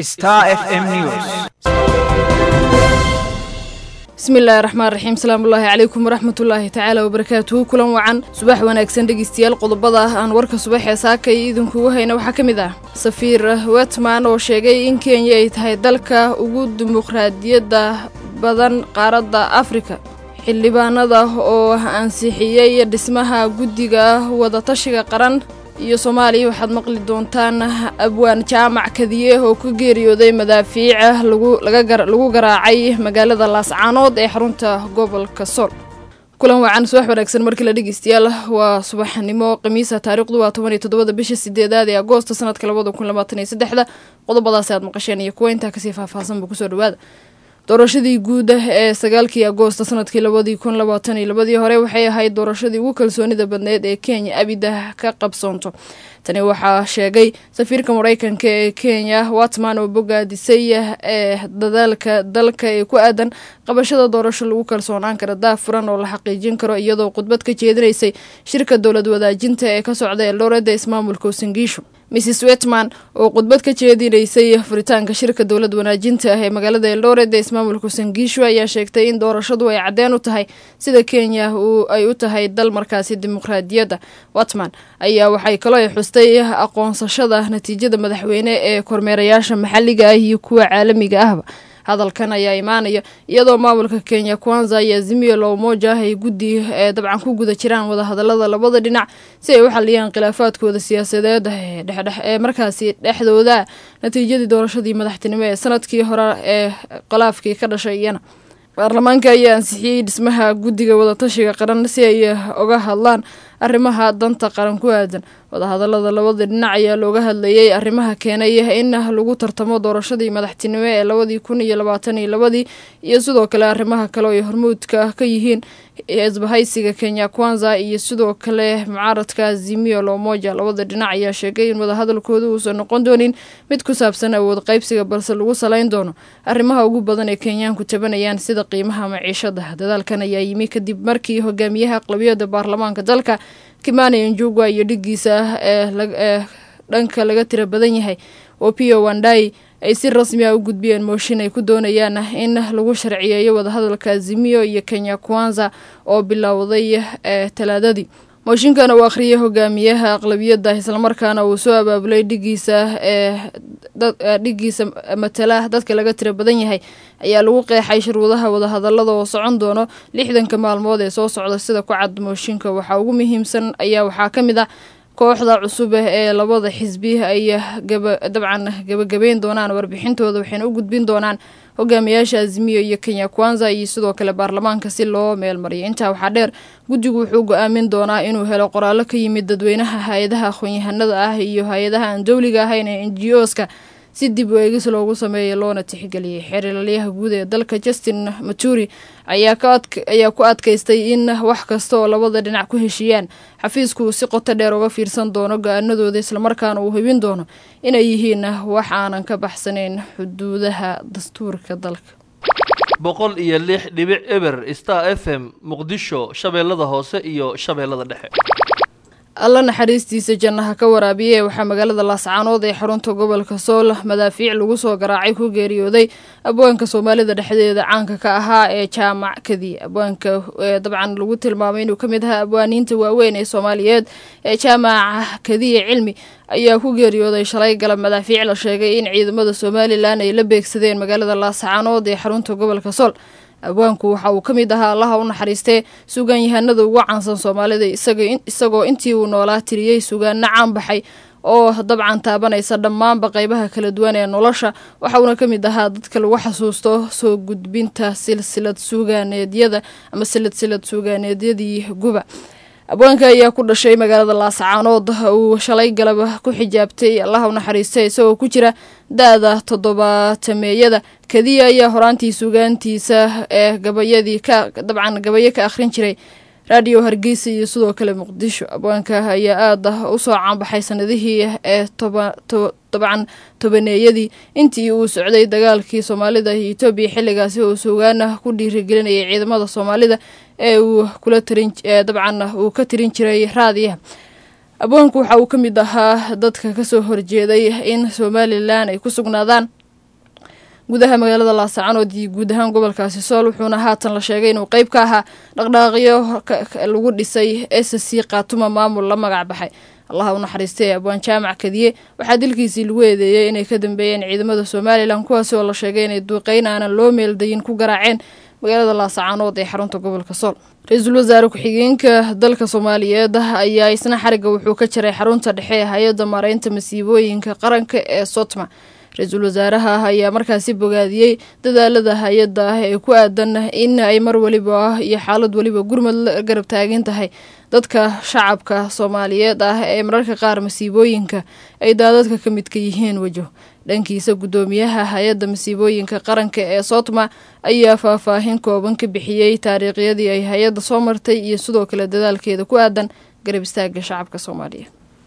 Star FM News. bismillaahi raxmaan raxiim salaamullaahi calaykum waraxmatullaahi tacaala wabarakaatuhu kulan wacan subax wanaagsan dhegeystayaal qodobada ah aan warka subaxee saaka iyo idinkugu hayna waxaa ka mid ah safiir wetman oo sheegay in kenya ay tahay dalka ugu dimuqraadiyadda badan qaaradda afrika xildhibaanada oo ansixiyey dhismaha guddiga wadatashiga qaran iyo soomaaliya waxaad maqli doontaan abwaan jaamac kadiye oo ku geeriyooday madaafiica lagu garaacay magaalada laascaanood ee xarunta gobolka sool kulan wacan subax wanaagsan markii la dhegeystayaal waa subaxnimo khamiisa taariikhdu waa toban iyo toddobada bisha sideedaad ee agoosto sanadka labada kun labaatan iyo saddexda qodobadaasi aad maqasheen iyo kuwa intaa kasii faahfaahsanba kusoo dhawaada doorashadii guud ee sagaalkii agoosto sanadkii labadii kun labaatan iyo labadii hore waxay ahayd doorashadii ugu kalsoonida badneed ee kenya abida ka qabsoonto tani waxaa sheegay safiirka mareykanka ee kenya watman oo bogaadisay ee dadaalka dalka ee ku aadan qabashada doorasho lagu kalsoonaan kara daafuran oo la xaqiijin karo iyadoo khudbad ka jeedinaysay shirka dowlad wadaajinta ee ka socda eldooreda ismaamulka usingiisho mrs wetman oo khudbad ka jeedinaysay furitaanka shirka dowlad wanaajinta ah ee magaalada eldoret ee ismaamulka sangiisho ayaa sheegtay in doorashadu ay caddeen u tahay sida kenya ay u tahay dal markaasi dimuqraadiyadda watman ayaa waxay kaloo ay xustay aqoonsashada natiijada madaxweyne ee kormeerayaasha maxalliga ah iyo kuwa caalamiga ahba hadalkan ayaa imaanaya iyadoo maamulka kenya kwanza iyo azimio la umoja ay guddi ee dabcan ku guda jiraan wadahadalada labada dhinac si ay u xaliyaan khilaafaadkooda siyaasadeed ee markaasi dhexdooda natiijadii doorashadii madaxtinimo ee sanadkii hore ee khilaafkii ka dhashay iyana baarlamaanka ayaa ansixiyey dhismaha guddiga wadatashiga qaran si ay uga hadlaan arrimaha danta qaran ku aadan wadahadalada labada dhinac ayaa looga hadlayay arrimaha keenay in lagu tartamo doorashadii madaxtinimo ee labadii kun iyo labaatan iyo labadii iyo sidoo kale arrimaha kale oo ay hormuudka ka yihiin isbahaysiga kenya kwanza iyo sidoo kale mucaaradka azimio lomoja labada dhinac ayaa sheegay in wadahadalkooda uusan noqon doonin mid ku saabsan awood qaybsiga balse lagu salayn doono arrimaha ugu badan ee kenyaanku tabanayaan sida qiimaha maciishada dadaalkan ayaa yimi kadib markii hogaamiyaha aqlabiyada baarlamaanka dalka kimani njugwa iyo dhigiisa ee dhanka laga tira badan yahay opio wandai ay si rasmi ah u gudbiyeen mooshin ay ku doonayaan in lagu sharciyeeyo wadahadalka azimio iyo kenya kwanza oo bilowday ee talaadadii mooshinkan uu akhriyay hogaamiyaha aqlabiyadda islamarkaana uu soo abaabulay dhigiisa ee dhigiisa matala dadka laga tira badan yahay ayaa lagu qeexay shuruudaha wadahadalada oo socon doono lixdanka maalmood ee soo socda sida ku cad mooshinka waxaa ugu muhiimsan ayaa waxaa ka mid ah kooxda cusub ee labada xisbi ay dabcan gabagabeyn doonaan warbixintooda waxayna u gudbin doonaan hogaamiyaasha azimiyo iyo kenya kwanza iyo sidoo kale baarlamaanka si loo meelmariyo intaa waxaa dheer guddigu wuxuu go-aamin doonaa inuu helo qoraallo ka yimid dadweynaha hay-adaha aqoon-yahanada ah iyo hay-adaha aan dowliga ahayn ee n g oska si dib u eegis loogu sameeyay loona tixgeliyay xeerlalyaha guud ee dalka justin maturi ayaa ku adkaystay in wax kasta oo labada dhinac ku heshiiyaan xafiisku si qoto dheer uga fiirsan doono go-aanadooda islamarkaana uu hubin doono inay yihiin wax aanan ka baxsanayn xuduudaha dastuurka dalka boqol iyo lix dhibic eber star f m muqdisho shabeellada hoose iyo shabeellada dhexe alla naxariistiisa jannaha ka waraabiye waxaa magaalada laascaanood ee xarunta gobolka sool madaafiic lagu soo garaacay ku geeriyooday abwaanka soomaalida dhexdeeda caanka ka ahaa ee jaamac kadiye abwaanka dabcan lagu tilmaamay inuu ka mid ahaa abwaaniinta waaweyn ee soomaaliyeed ee jaamaca kadiye cilmi ayaa ku geeriyooday shalay galab madaafiic la sheegay in ciidamada somalilan ay la beegsadeen magaalada laascaanood ee xarunta gobolka sool abwaanku waxa uu ka mid ahaa allaha u naxariistee sugaanyahanada ugu caansan soomaalida isagoo intii uu noolaa tiriyey sugaano caan baxay oo dabcan taabanaysa dhammaanba qeybaha kala duwan ee nolosha waxauna ka mid ahaa dadka lagu xasuusto soo gudbinta silsilad suugaaneedyada ama silsilad suugaaneedyadii guba abwaanka ayaa ku dhashay magaalada laascaanood uu shalay galab ku xijaabtay allaha u naxariista isagoo ku jira da-da toddobaatameeyada kadiya ayaa horaantii sugaantiisa ee gabayadii ka dabcan gabayo ka akhrin jiray raadiyo hargeysa iyo sidoo kale muqdisho abwaanka ayaa aada usoo caanbaxay sanadihii ee dabcan tobaneeyadii intii uu socday dagaalkii soomaalida iyo etoobiya xilligaasi oo sugaana ku dhiirigelinayay ciidamada soomaalida ee uu kula tarin dabcan uu ka tirin jiray raadiyaha abwaanku waxa uu ka mid ahaa dadka kasoo horjeeday in somalilan ay ku sugnaadaan gudaha magaalada laasacanood iyo guud ahaan gobolkaasi sool wuxuuna haatan la sheegay inuu qeyb ka ahaa dhaqdhaaqyo lagu dhisay s c kaatuma maamul la magac baxay allaha u naxariistay abwaan jaamac kadiye waxaa dilkiisii lagu eedeeyey inay ka dambeeyeen ciidamada somalilan kuwaasi oo la sheegay inay duuqeyn aanan loo meeldayin ku garaaceen magaalada laasacanood ee xarunta gobolka sool ra-iisul wasaare ku-xigeenka dalka soomaaliyeed ayaa isna xariga wuxuu ka jiray xarunta dhexe ee hay-adda maareynta masiibooyinka qaranka ee sotma ra-iisul wasaaraha ayaa markaasi bogaadiyey dadaalada hay-adda ah ee ku aadan in ay mar waliba iyo xaalad waliba gurmad la garab taagan tahay dadka shacabka soomaaliyeed ah ee mararka qaar masiibooyinka ay daadadka ka midka yihiin wajo dhankiisa guddoomiyaha hay-adda masiibooyinka qaranka ee sotma ayaa faahfaahin kooban ka bixiyey taariikhyadii ay hay-adda soo martay iyo sidoo kale dadaalkeeda ku aadan garab istaaga shacabka soomaaliyeed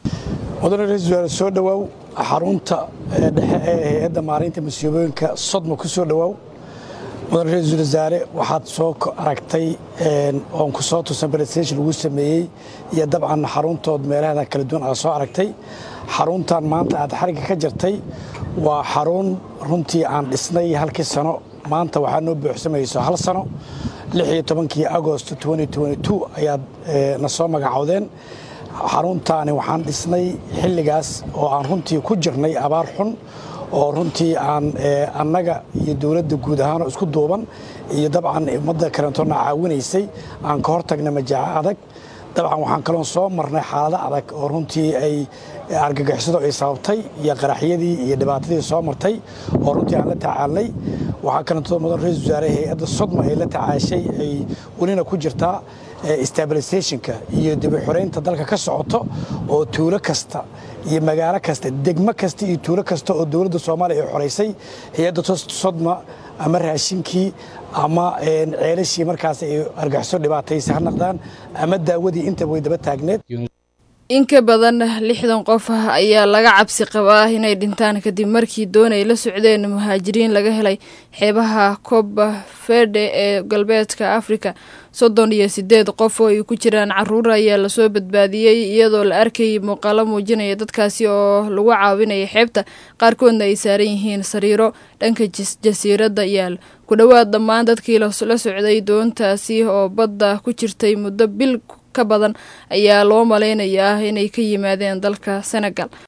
mudane ra-isul wasaare soo dhowaaw xarunta dhexe ee hay-adda maareynta masiibooyinka sodma ku soo dhowaaw mudane ra-iisul wasaare waxaad soo aragtay oon ku soo tusan presentation lagu sameeyey iyo dabcan xaruntood meelahada kala duwan aad soo aragtay xaruntan maanta aad xariga ka jirtay waa xarun runtii aan dhisnay halkii sano maanta waxaa noo buuxsamayso hal sano lix iyo tobankii agost ayaad na soo magacowdeen xaruntaani waxaan dhisnay xilligaas oo aan runtii ku jirnay abaar xun oo runtii aan annaga iyo dowladda guud ahaanoo isku duuban iyo dabcan ummadda kalentoona caawinaysay aan ka hortagna majaaco adag dabcan waxaan kaloon soo marnay xaalado adag oo runtii ay argagixisadu ay sababtay iyo qaraxyadii iyo dhibaatadii soo martay oo runtii aan la tacaalnay waxaa kalentoo mudan ra-isul wasaare hay-adda sodma ay la tacaashay ay welina ku jirtaa stabilisationka iyo dibixoreynta dalka ka socoto oo tuulo kasta iyo magaalo kasta degmo kasta iyo tuulo kasta oo dowladda soomaaliya ay xoraysay hay-adda sodma ama raashinkii ama ceelashii markaas ay argaxiso dhibaataysa ha naqdaan ama daawadii intaba way daba taagneed in ka badan lixdan qof ayaa laga cabsi qabaa inay dhintaan kadib markii doon ay la socdeen muhaajiriin laga helay xeebaha koba ferde ee galbeedka afrika soddon iyo sideed qof oo ay ku jiraan caruur ayaa lasoo badbaadiyey iyadoo la arkayay muuqaalo muujinaya dadkaasi oo lagu caawinaya xeebta qaarkoodna ay saaran yihiin sariiro dhanka jasiiradda yaal ku dhowaad dhammaan dadkii la socday doontaasi oo badda ku jirtay muddo bil ka badan ayaa loo malaynayaa inay ka yimaadeen dalka senegal